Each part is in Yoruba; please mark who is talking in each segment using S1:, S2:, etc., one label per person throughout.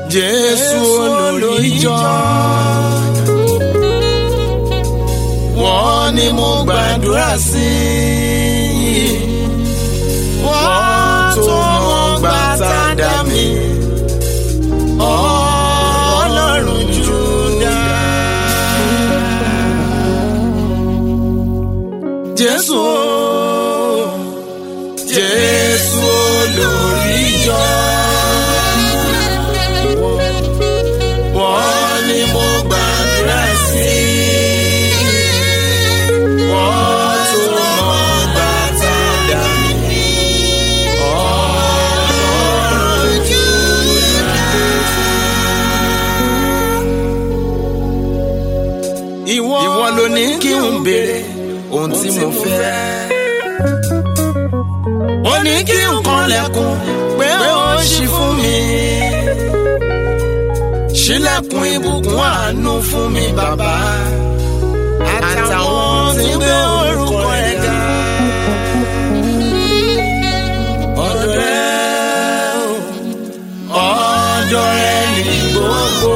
S1: Jésù olùjọ. Wọ́n ní mo gbàdúrà sí i. Wọ́n tó mọ gbàtà dá mi. Ọlọ́run Júdà. Jésù Jésù olùjọ. Wọ́n ní mo gbàdúrà sí i. Wọ́n tó mọ bàtà dà mí. Ọlọ́run Júdà. Ìwọ ìwọ ló ní kí n béèrè ohun tí mo fẹ́. Ó ní kí n kanlẹ̀kùn pé ó ṣí fún mi ṣílẹ̀kùn ìbùkún àánú fún mi bàbá àtàwọn tí ń gbé orúkọ rẹ̀ ga. ọ̀dọ̀ rẹ̀ o, ọ̀dọ̀ rẹ̀ ní gbogbo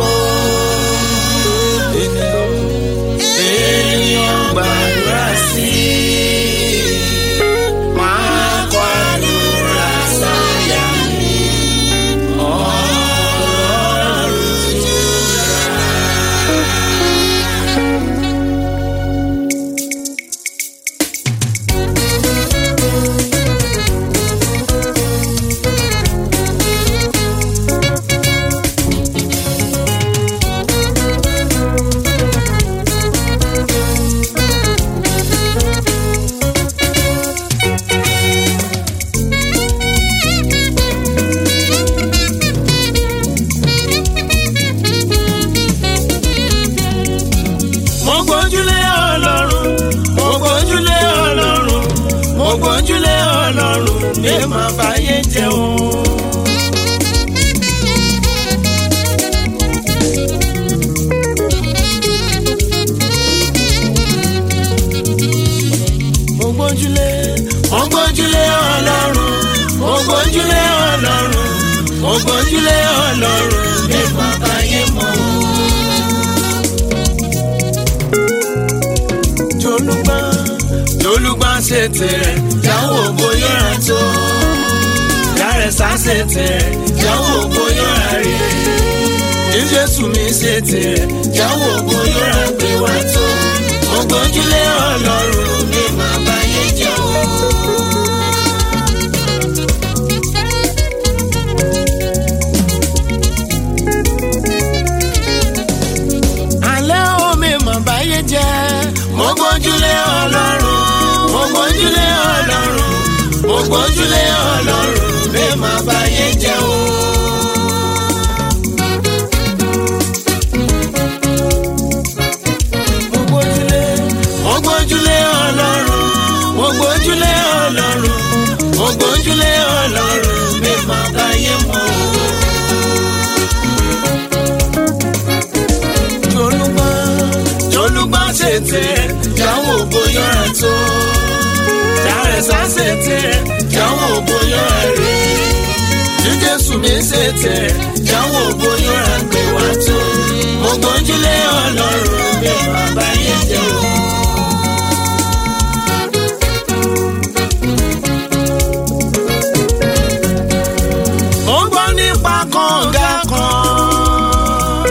S1: ènìyàn ènìyàn gbàdúrà sí i. Máa kọ àdúrà sáyà mi. Ọlọ́run mo gbójúlé ọlọ́run mo gbójúlé ọlọ́run mo gbójúlé ọlọ́run lè má báyé jẹ́ o. mo gbójúlé mo gbójúlé ọlọ́run mo gbójúlé ọlọ́run mo gbójúlé ọlọ́run lè má báyé mọ́ o. jolúgbà jolúgbà ṣe tirẹ̀ jáwọ́ bóyá tó dárẹ́sà ṣe tirẹ̀ jáwọ́ bóyá rí ní jésù mi ṣe tirẹ̀ jáwọ́ bóyá gbé wá tó ògbójúlé ọlọ́run ní màá báyé jẹ́ o. alẹ́ omi mọ̀ báyé jẹ́. mo gbójúlé ọlọ́run mo gbójúlé ọlọ́run mo gbójúlé ọlọ́run mi mọ̀ báyé jẹ́ o. mo gbójúlé mo gbójúlé ọlọ́run mo gbójúlé ọlọ́run mo gbójúlé ọlọ́run mi mọ̀ báyé mọ́ o. jolúgbà jolúgbà ṣètè jáwọ́ bóyá tó dárẹ́sà ṣètè jáwọ́ bóyá rí ní jésù mi ṣètè jáwọ́ bóyá gbé wá tó mo gbójúlé ọlọ́run mi bàbá yẹn jẹ́ o. mo gbọ́ nípa kànga kan.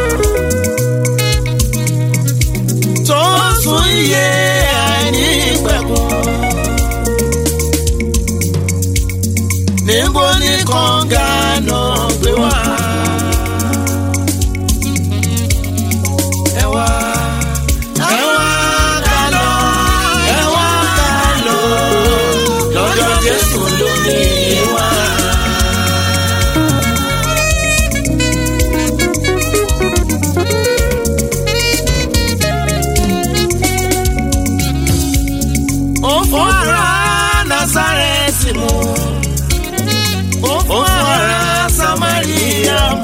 S1: tó sún iye àìní pẹ̀kun. níbo ni kànga náà gbé wá? ẹ wá ẹ wá ká lọ ẹ wá ká lọ lọ́dọ̀ Jésù lómi wá. ó fún ara Násárẹ́tì mu ó fún ara Samaria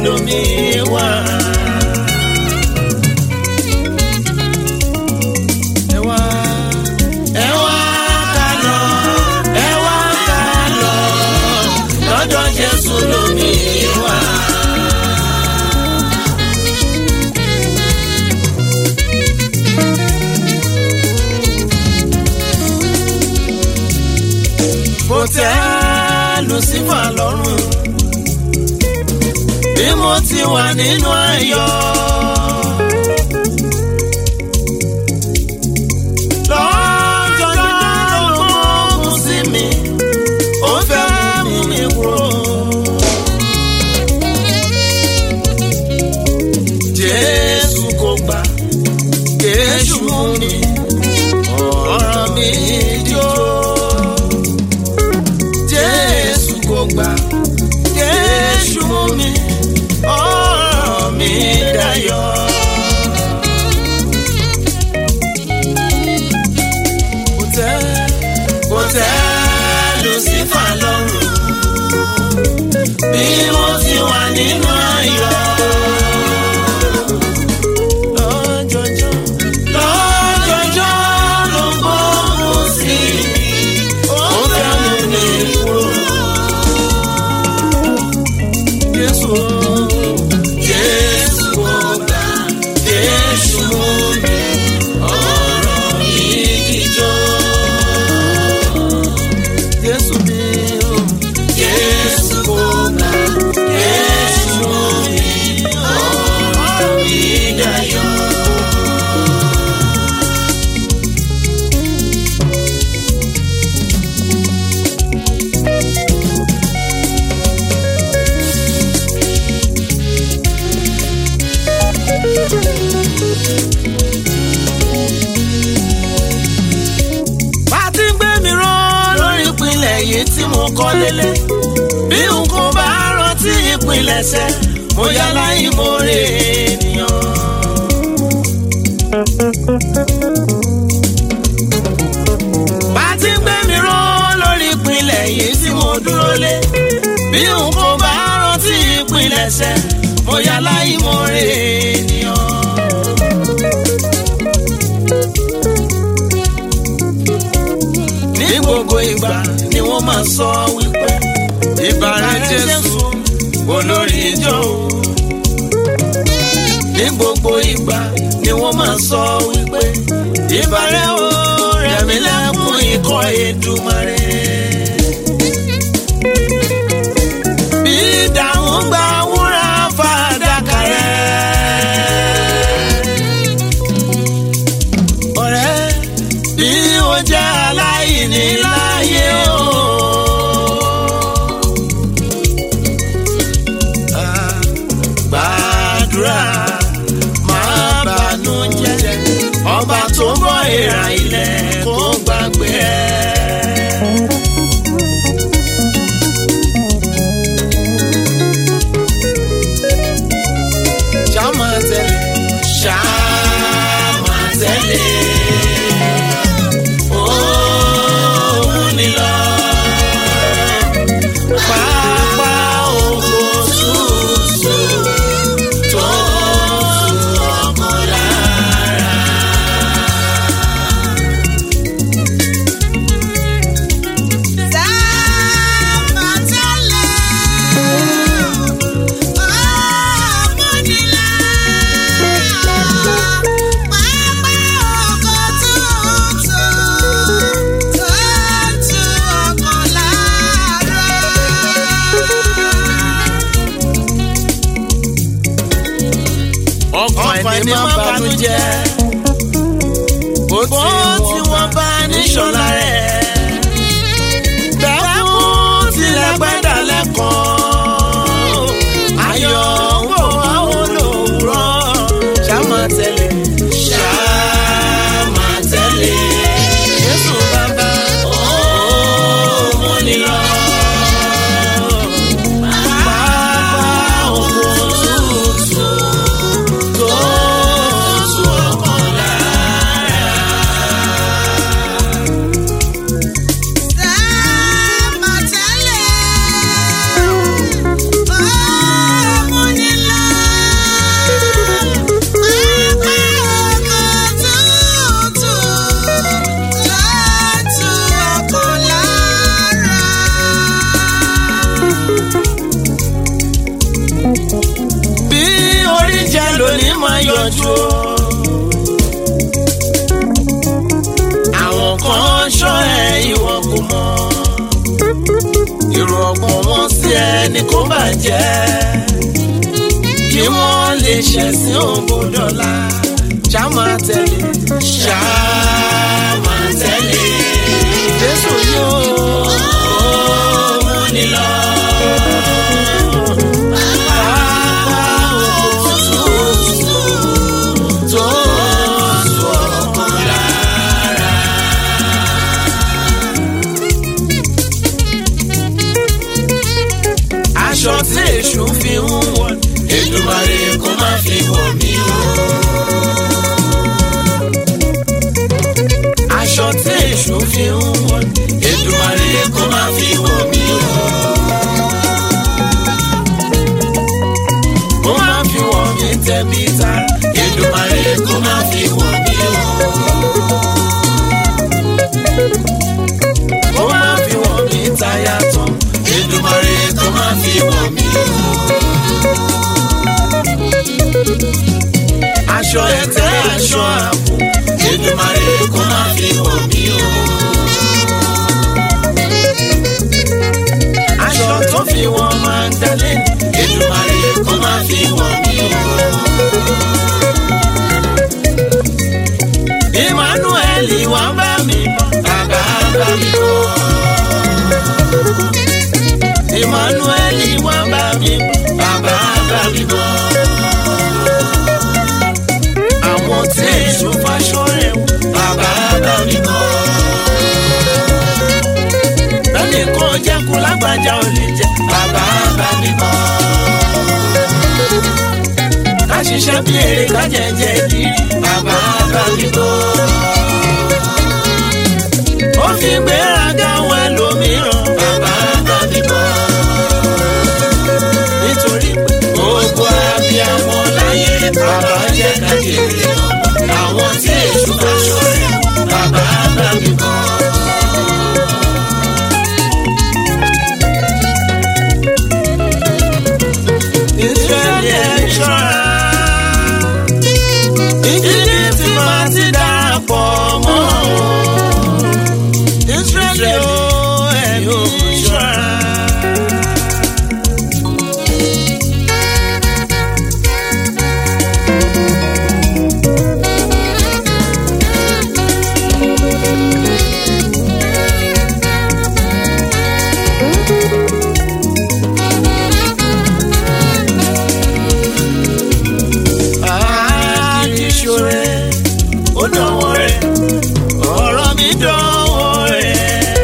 S1: lomi wà. ẹ wá ẹ wá ká lọ ẹ wá ká lọ lọ́dọ̀ jésù lomi wà. kò tẹ́ lucifer lọ́rùn bí mo ti wà nínú ayọ̀. lọ́jọ́jọ́ ló mú sí mi ó fẹ́ mú mi kúrò. jésù kò gbà jésù mú mi ọ̀rọ̀ mi jó. jésù kò gbà jésù mú mi ọ̀rọ̀ mi dayọ̀. kò tẹ́ kò tẹ́ lucifer lọ́rùn bí mo ti wà nínú ayọ̀. lọ́jọ́jọ́ lọ́jọ́jọ́ ló gbóhùn sí mi ó fẹ́ mú mi kúrò. Jésù Jésù ọba Jésù mi ọ̀rọ̀ mi jíjọ́. Jésù mi o Jésù ọba Jésù mi ọ̀rọ̀ mi dayọ̀. bá ti ń gbé mi rán lórí ìpínlẹ̀ yìí tí mo kọ́ lélẹ̀ bí n kò bá rántí ìpilẹ̀ṣẹ̀ mo yá láì mo rè ènìyàn. bá ti ń gbé mi rán lórí ìpínlẹ̀ yìí tí mo dúró lé bí n kò bá rántí ìpilẹ̀ṣẹ̀ mo yá láì mo rè ènìyàn. ní gbogbo ìgbà ni wọ́n máa sọ wípé ìbàrẹ̀ jésù olórí ìjọ o. ní gbogbo ìgbà ni wọ́n máa sọ wípé ìbàrẹ̀ o rẹ̀mí lẹ́kùn ikọ̀ Èdùmàrè. bí ìdáhùn gba wúrà fàdákà rẹ̀. ọ̀rẹ́ bí o jẹ́ aláìní láyé o. Ah, Gbàdúrà máa bànú jẹ́ ọba tó ń bọ̀ ìrà ilẹ̀ kó gbàgbé ẹ̀. Ṣá máa tẹ̀lé, ṣá máa tẹ̀lé. Òun ni lọ. Pápá oko tútù tó tu ọmọ lára. ọkàn ẹni má banújẹ́ bó tí wọ́n bá níṣọ́lá rẹ̀ bẹ́ẹ̀ mú tilẹ̀ gbẹ́dà lẹ́kọ̀ọ́ ayọ̀ ń bọ̀ àwọn olówùrọ̀ ṣá máa tẹ̀lé ṣá máa tẹ̀lé Jésù bàbá ó mú ni lọ. Pápá oko tútù tó tu ọkàn lára. yanjú o. àwọn kan ṣọ́ ẹ ìwọ kò mọ̀ èrò ọkàn wọn sí ẹni kó bàjẹ́ kí wọ́n lè ṣẹ̀sìn ògbódọ́là ṣá máa tẹ̀lé ṣá máa tẹ̀lé jésù yóò mú ni lọ. Pápá òkútù tó sọ ọkàn lára. aṣọ tí èṣù fi ń wọ̀ Èdùmàrè kó má fi wọ̀ mí o. aṣọ tí èṣù fi ń wọ̀ Èdùmàrè kó má fi wọ̀ mí o. kó má fi wọ̀ mí tẹ̀bí ta Èdùmàrè kó má fi wọ̀ mí o. kó má fi wọ̀ mí táyà tán Èdùmàrè kó má fi wọ̀ mí o. aṣọ ẹ̀tẹ́ aṣọ àpò Èdùmàrè kó má fi wọ̀ mí o. aṣọ tó fi wọ́n máa ń dalẹ̀ Èdùmàrè kó má fi wọ̀ mí o. Emmanuel wá bá mi bọ̀ bàbá bá mi bọ̀. Emmanuel wá bá mi bọ̀ bàbá bá mi bọ̀. Àwọn tí èso faṣọ rẹ̀ wò bàbá bá mi bọ̀. Bẹ́ẹ̀ni kan jẹ́ kó lágbájá ò lè jẹ́ bàbá bá mi bọ̀. Ká ṣiṣẹ́ bí èrè ká jẹ́jẹ́ ìdírí bàbá bá mi bọ̀. Ó fi gbéraga wọ ẹlòmíràn bàbá bá mi bọ̀. Nítorí pé gbogbo abiyamọ láyé bàbá jẹ́ kájèrè àwọn tí èṣù bá ṣọ̀rẹ́ bàbá bá mi bọ̀. Ísírẹ́lì ẹ̀ ṣọ́ra. Ìdílé tí máa ti darapọ̀ mọ́ wọn. Ísírẹ́lì ó ẹ̀mí ṣọ́ra. àdìsúrẹ́ ó dánwọ́ rẹ̀ ọ̀rọ̀ mi dánwọ́ rẹ̀.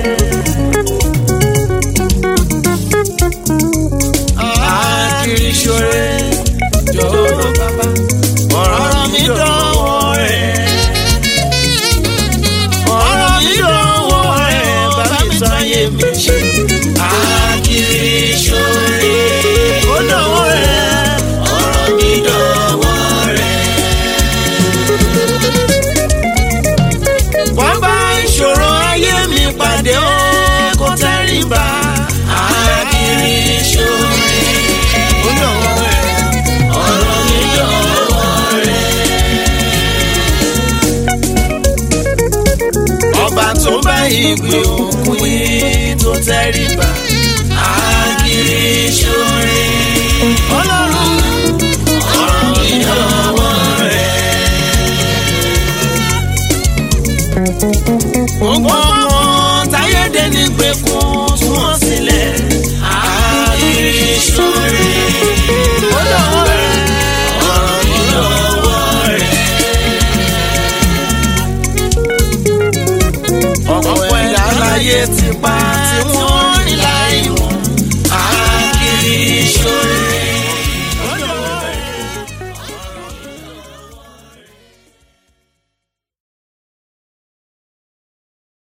S1: àdìsúrẹ́ jọ̀wọ́ bàbá ọ̀rọ̀ mi dánwọ́ rẹ̀. ọ̀rọ̀ mi dánwọ́ rẹ̀ bàbá mi sọ ayé mi ṣe. àdìsúrẹ́ ó dánwọ́ rẹ̀ ọ̀rọ̀ mi dánwọ́ rẹ̀. wọ́n bá ìṣòro ayé mi pàdé ó kó tẹ́rìbà àkìrí ìṣòro ó dọ̀wọ́ rẹ̀ ọ̀rọ̀ mi dọ̀wọ́ rẹ̀. ọba tó bá ìgbé òkun yìí tó tẹ́rìbà àkìrí ìṣòro ọlọ́run ọ̀rọ̀ mi dọ̀wọ́ rẹ̀. gbogbo ọmọ táyédé ní gbẹkùn tún wọn sílẹ̀ àìríṣọrẹ ó lọ́wọ́ rẹ̀ ọ̀rọ̀ mi lọ́wọ́ rẹ̀. ọ̀pọ̀ ẹ̀dá láyé ti pa tí wọ́n